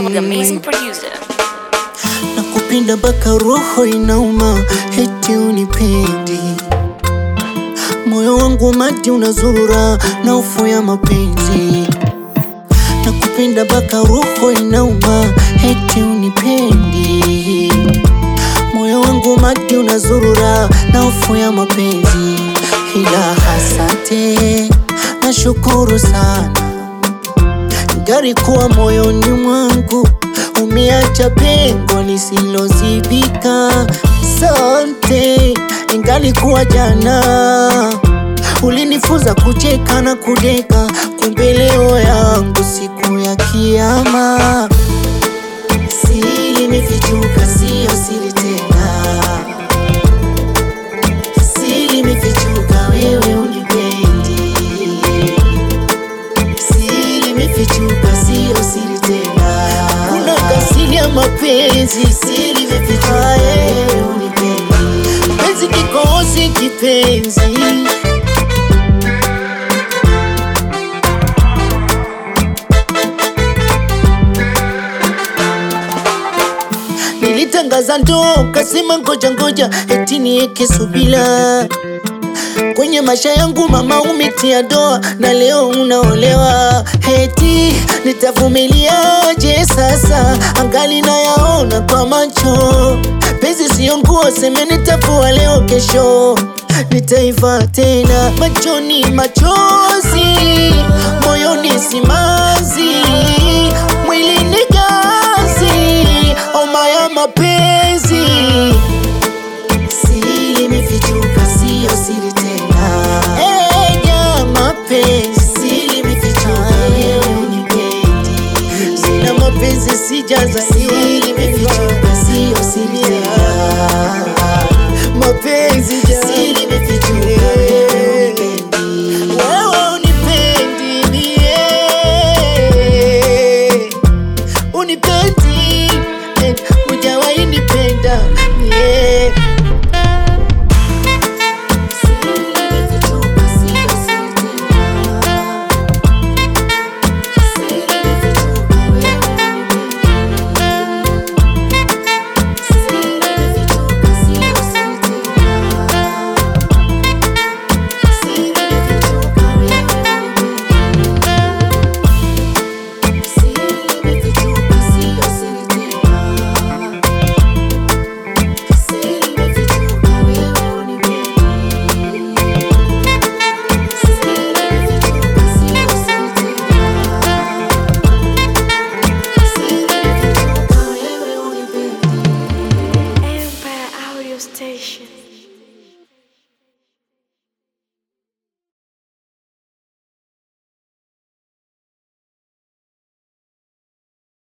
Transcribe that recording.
the amazing producer. nakupenda mpaka roho inauma, eti unipendi. Moyo wangu mati unazurura na hofu ya mapenzi. Nakupenda mpaka roho inauma, eti unipendi. Moyo wangu mati unazurura na hofu ya mapenzi, ila asante, nashukuru sana gari kuwa moyoni mwangu umeacha pengo lisilozibika. Sante, ingalikuwa jana ulinifunza kucheka na kudeka, kumbe leo yangu siku ya Kiyama. Siri imefichuka, siyo siri tena. Siri imefichuka, wewe unipendi siri imefichuka, sio siri tena. Kuna kasiri ya mapenzi, siri imefichuka, wewe unipendi. Penzi kikosi kipenzi Nilitangaza ndoa ukasema ngoja ngoja, eti nieke subila kwenye maisha yangu mama, umetia doa na leo unaolewa, eti nitavumiliaje sasa? Angali nayaona kwa macho, penzi sio nguo, seme nitavua leo, kesho nitaiva tena, machoni machozi